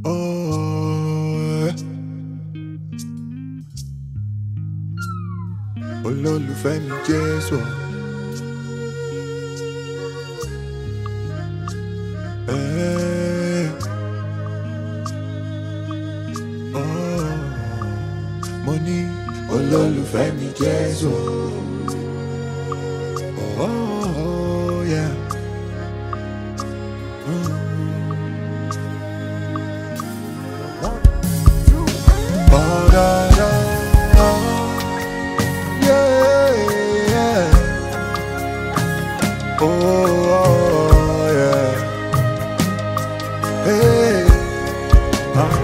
Oh, olólùfẹ́ mi Jésù. Eh, oh, mo ní olólùfẹ́ mi Jésù. Oh, yeah. Mm. Oh, da, da, oh, yeah, yeah. Oh, oh, yeah. Hey. Ah,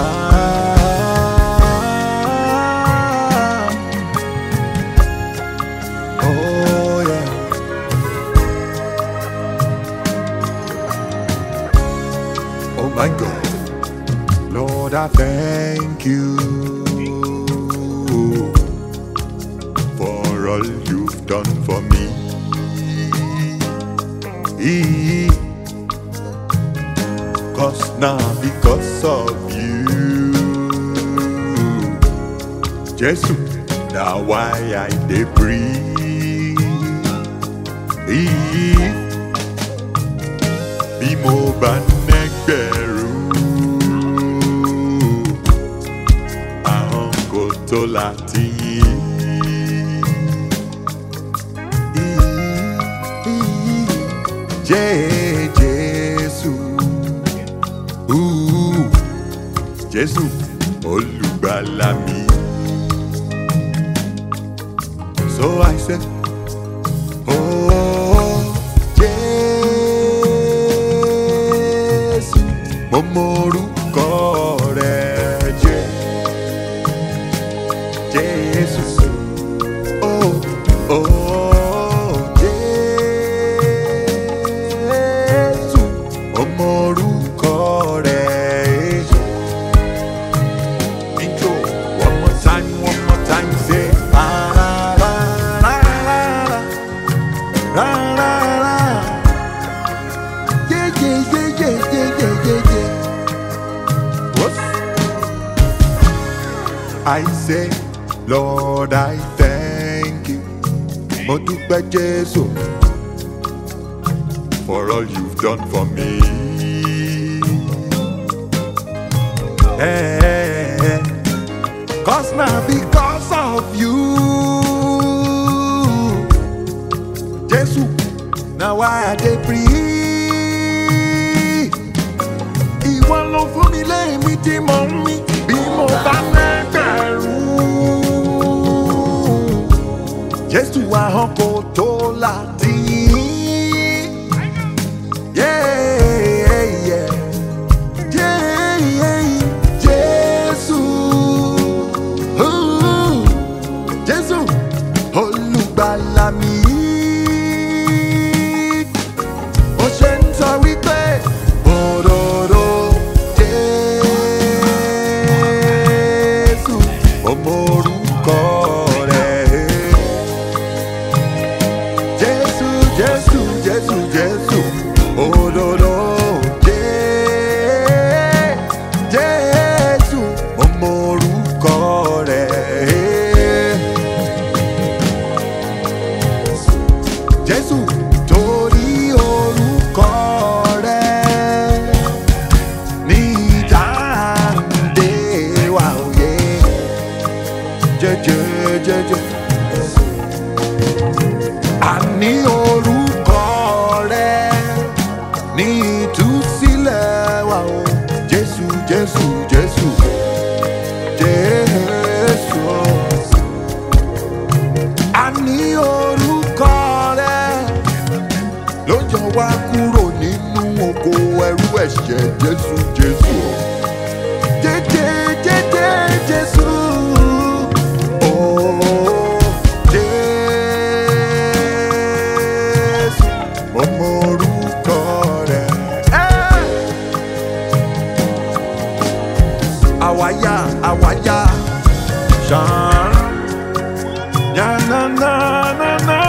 ah. Oh, yeah. Oh, my God. Lord, I thank you for all you've done for me. Cause now, because of you, Jesus, now why I dey breathe. Bí mo bá nẹ́gbẹ̀rún, àwọn kò tó láti yìn. Jẹ́ Jésù, Ooh, Jésù olùgbàlà mi. So I said, Oh, Jésù, mo mọ orúkọ rẹ̀ jẹ́ Jésù. Oh, oh, Jésù, mo mọ orúkọ rẹ̀ jẹ́. Intro, one more time, one more time, say, ah, la, la, la, la, la, la, la, la. Yeah, yeah, yeah, yeah, yeah, yeah, yeah, yeah. What? I say, Lord, I thank you. Mo dúpẹ́ Jésù for all you've done for me. Eh, Cause now because of you, Jésù, now why I dey breathe. Ìwọ ló fún mi lẹ́mí tí mo ń mí bí mo bá lẹ́gbẹ̀rún. Jésù ahọ́n kò tó láti yìn. Yeah, yeah. Yeah, yeah, Jésù. Ooh, Jésù olùgbàlà mi. Ó ṣe ń sọ wípé òróró Jésù ọmọ orúkọ rẹ̀. Jésù, Jésù, Jésù, Jésù, òróró Jé- Jésù ọmọ orúkọ rẹ̀. Jésù torí orúkọ rẹ̀ ní ìdáǹdè wa òye jẹjẹjẹjẹ. Àní orúkọ rẹ̀ ní ìtúsílẹ̀ wa o Jésù Jésù Jésù Jésù. Àní orúkọ rẹ̀ ló yọ wá kúrò nínú oko ẹrú ẹ̀ṣẹ̀ Jésù Jésù. Jẹ́jẹ́ jẹ́jẹ́ Jésù. Oh, Jésù, mo mọ orúkọ rẹ̀. Eh! Àwáyá àwáyá ṣàn. Ya na na na na.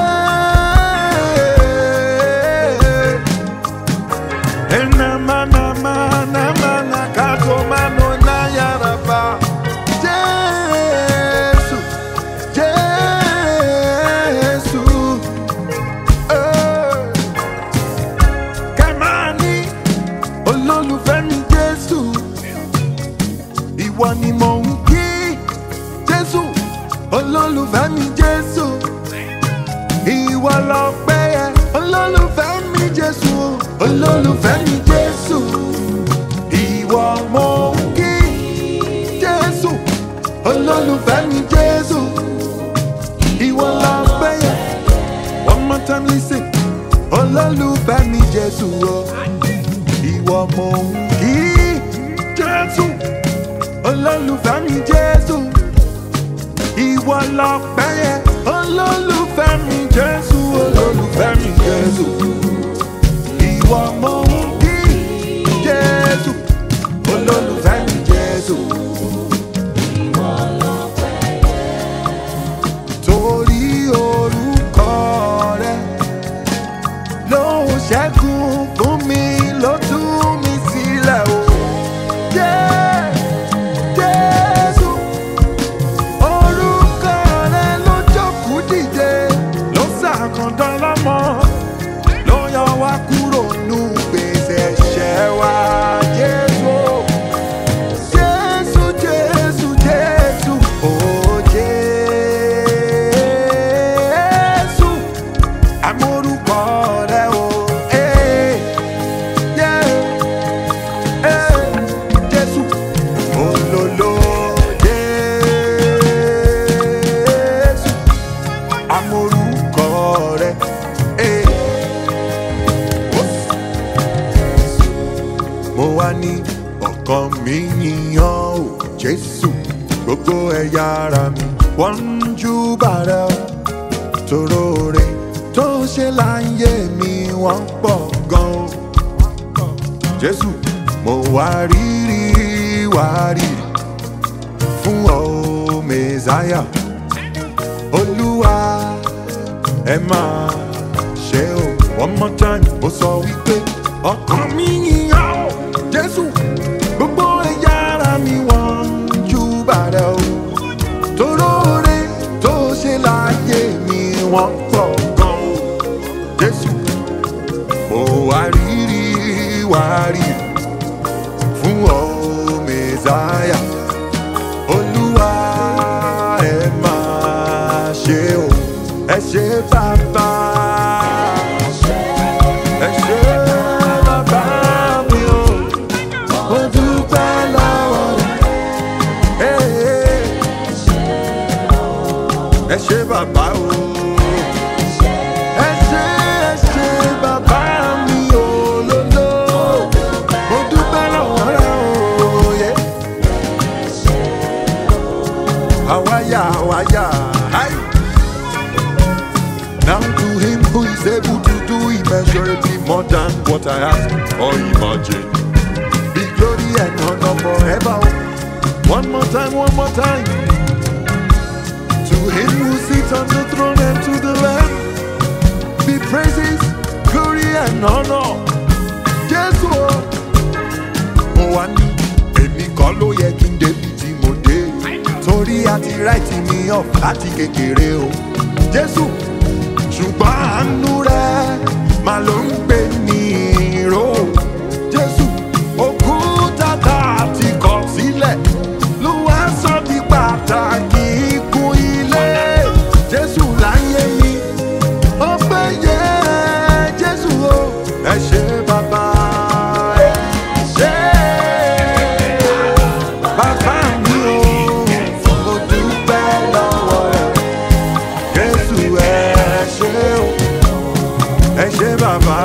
Yeah. na na olólùfẹ́ mi jésù o ìwọ mo ń kí jésù olólùfẹ́ mi jésù ìwọ lọpẹ́ yẹ olólùfẹ́ mi jésù olólùfẹ́ mi jésù ìwọ mo ń kí jésù olólùfẹ́ mi jésù. torí orúkọ rẹ ló ń ṣẹ́gun fún mi ló tú mi sílẹ̀ o. Jẹ́- Jésù, orúkọ rẹ ló jókòó dìde, ló ṣàkàndán lọ́mọ, ló yọ wá kúrò nù gbèsè ẹ̀ṣẹ̀ wa. Jésù, Jésù, Jésù, Jésù, oh Jésù amórúkọ rẹ o. eh, yeah, eh, Jésù olólo Jésù amórúkọ rẹ. eh, oh. mo wá ní ọkàn mi yíyan o Jésù gbogbo ẹ̀yà ara mi wọ́n ń júbà rẹ o torore tó ṣe láyé mi wọ́n pọ̀ gan o. jésù mo wá rírì wá rírì fún ọ mẹ́sáyà olúwa ẹ máa ṣe o. one more time mo sọ wípé ọkàn mi yíyan o jésù gbogbo ẹ̀yà ara mi wọ́n ń júbà rẹ o toróore tó ṣe láyé mi wọ́n pọ̀ gan o jésù mo wá rírì wá rírì fún ọ mẹ́sáyà olúwa ẹ máa ṣe o ẹ ṣe bàbá ẹ ṣe bàbá mi o mo dúpẹ́ lọ́wọ́ rẹ̀. Hey, ẹ ṣe bàbá o. ẹ ṣe ẹ ṣe bàbá mi ò lóló. mo dúpẹ́ lọ́wọ́ rẹ o. yeah. àwáyà àwáyà. Hi. Now to him who is able to do immeasurably more than what I ask or imagine. Be glory and honor forever. One more time, one more time. To him who sits on the throne and to the Lamb be praises, glory and honor. Jésù o, mo wá ní èmi kọ́ ló yẹ kí n débi tí mo dé. Torí àti ráìtì mi off láti kékeré o. Jésù, ṣùgbọ́n àánú rẹ̀ máa ló ń gbé ní ìró. Jésù, òkúta tá a ti kọ̀ sílẹ̀ ló wá sọ di pàtàkì ikú ilé. Jésù láyé mi, ó pé yẹ Jésù o. Ẹ ṣe bàbá ẹ ṣe bàbá mi o. Mo dúpẹ́ lọ́wọ́ rẹ̀. Jésù ẹ ṣe o. Ẹ ṣe bàbá.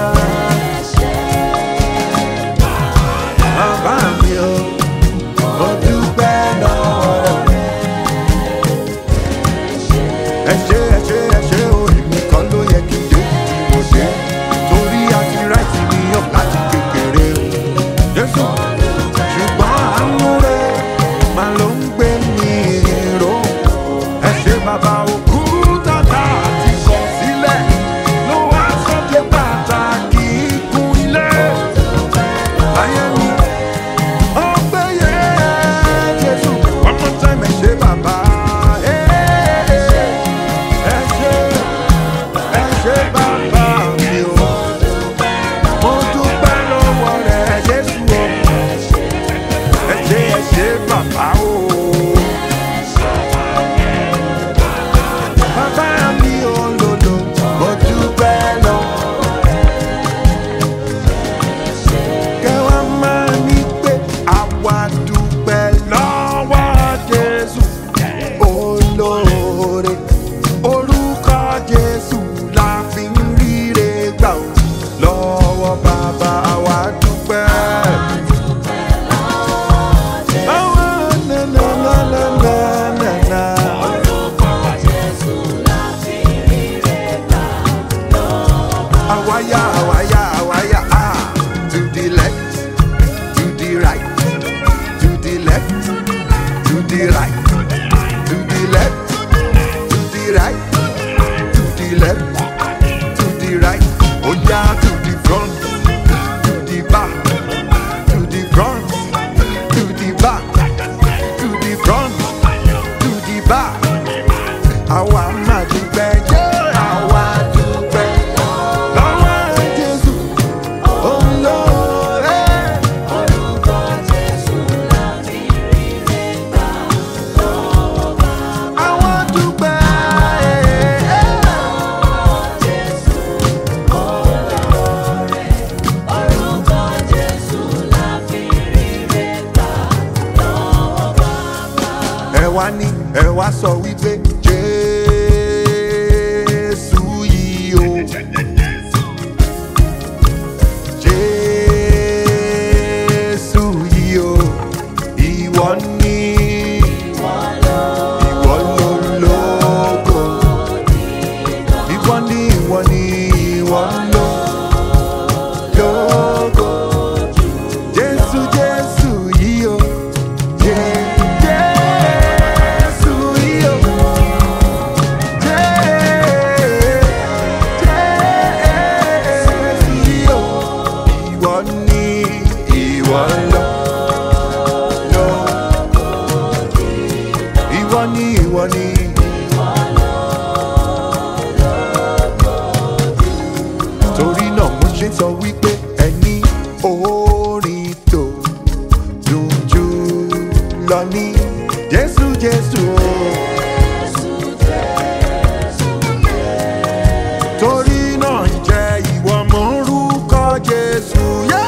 Bàbá mi o. Mo dúpẹ́ lọ́wọ́ rẹ̀. ẹ ṣe ẹ ṣe ẹ ṣe o èmi kan ló yẹ kí n dé tí mo dé torí àti ráìtì mi yàn láti kékeré o jésù ṣùgbọ́n àánú rẹ máa ló ń gbé mi ró ẹ ṣe bàbá òkú tàtà àti kọ̀ sílẹ̀ ló wá sọ́dẹ̀ bàtà Awaya, awaya, awaya, ah. To the left, to the right, to the left, to the right, to the left, to the right, to the left, to the right. Oh yeah, to the front, to the back, to the front, to the back, to the front, to the back. Àwa máa dúpẹ́ jẹ́ àwa dúpẹ́ lọ́wọ́ Jésù olóore. Àwa dúpẹ́. ẹ wá ní ẹ wá sọ wípé jésù yìí o jésù yìí o ìwọ ní ìwọ lólógo ìwọ ní ìwọ ní ìwọ lólógo jésù jésù yìí o jésù yìí o. Ìwọ ni ìwọ lọ. lọ. Ìwọ ni ìwọ ni. Torí náà mo ṣe sọ wípé ẹni orin tó dùn jù lọ ní Jésù Jésù o. torí náà jẹ́ ìwọ mọ̀ orúkọ jésù.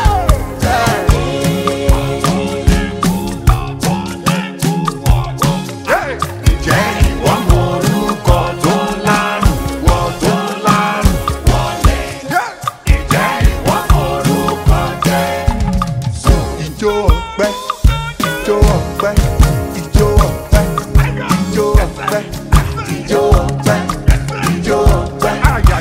Jẹ́ ìwọ mọ̀ orúkọ tó lárùn wọ tó lárùn wọlé. Jẹ́ ìwọ mọ̀ orúkọ jésù. Ìjó ọpẹ́, ìjó ọpẹ́, ìjó ọpẹ́, ìjó ọpẹ́, ìjó ọpẹ́, ìjó ọpẹ́.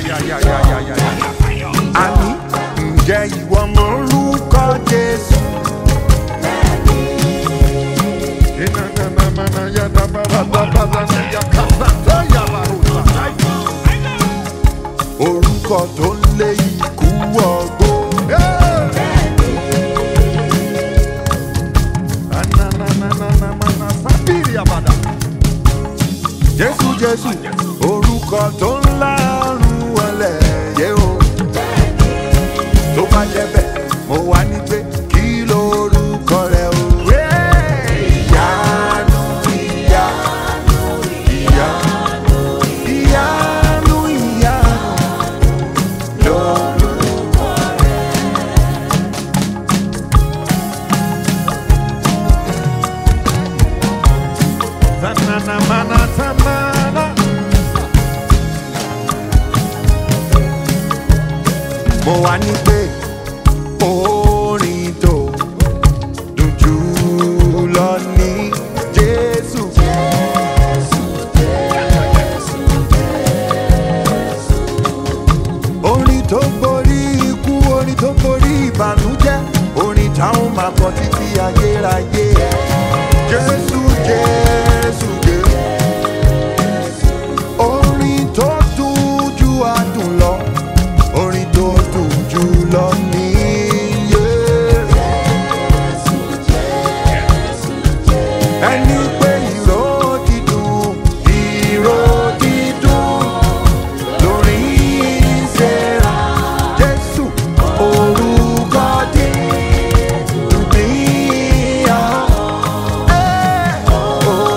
Àní ǹjẹ́ ìwọ mọ orúkọ Jésù? Orúkọ tó ń lé ikú ọgbó. Jésù Jésù orúkọ tó ń lárùn wọlé yé o. tó bá jẹ́ bẹ́ẹ̀ mo wá ní pé kí lorúkọ rẹ o. ìyanu ìyanu ìyanu ìyanu ìyanu lorúkọ rẹ. Tanana mana tanana. mo wá ní pé orin tó dùn jù lọ ní jésù. orin tó borí ikú orin tó borí ìbànújẹ́ orin táwọn máa kọ títí ayérayé. jésù jésù jésù. orin tó dùn ju adùn lọ orin tó dùn jù lọ níyé. ẹni pé ìró dídùn ìró dídùn lórí ìṣẹ́ra jésù orúkọ dídùn níyà.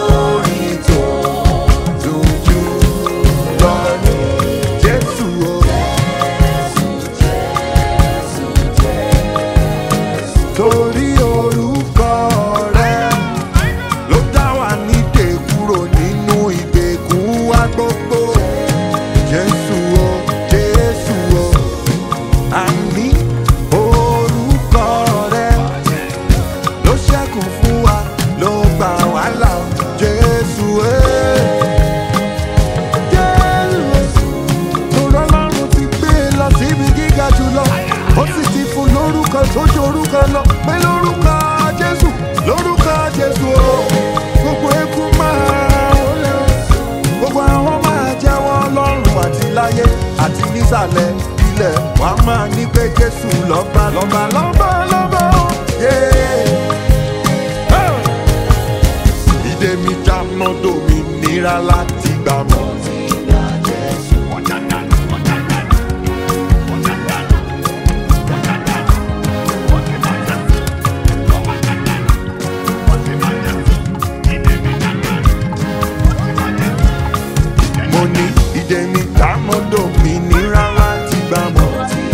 tó ju orúkọ lọ pé lórúkọ jésù lórúkọ jésù o gbogbo eku máa wọlé o gbogbo àwọn máa jẹ́wọ́ lọ́rùn àti láyé àti nísàlẹ̀ ilẹ̀ wà á máa ní pé jésù lọ́ba lọ́ba lọ́ba lọ́ba o. Yeah. Oh! ìdè mi já mọ́tò mi nira láti gbà mọ́. mo ní ìdè mi já mọ́tò mi nira láti gbà mọ́.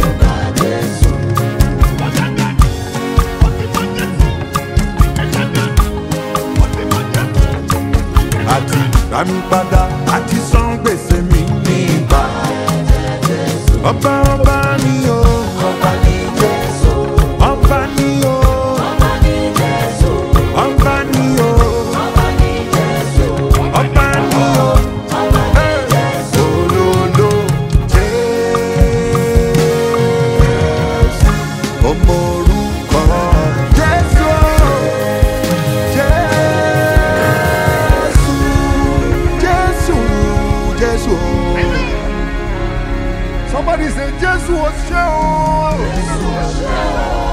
àti rà mí padà àti san gbèsè mi ní ìgbà. ọba ọba ni o ọba ni jésù ọba ni o ọba ni o ọba ni o olólo jésù ọmọ orúkọ jésù jésù jésù jésù. Somebody say, Jésù ò ṣe o.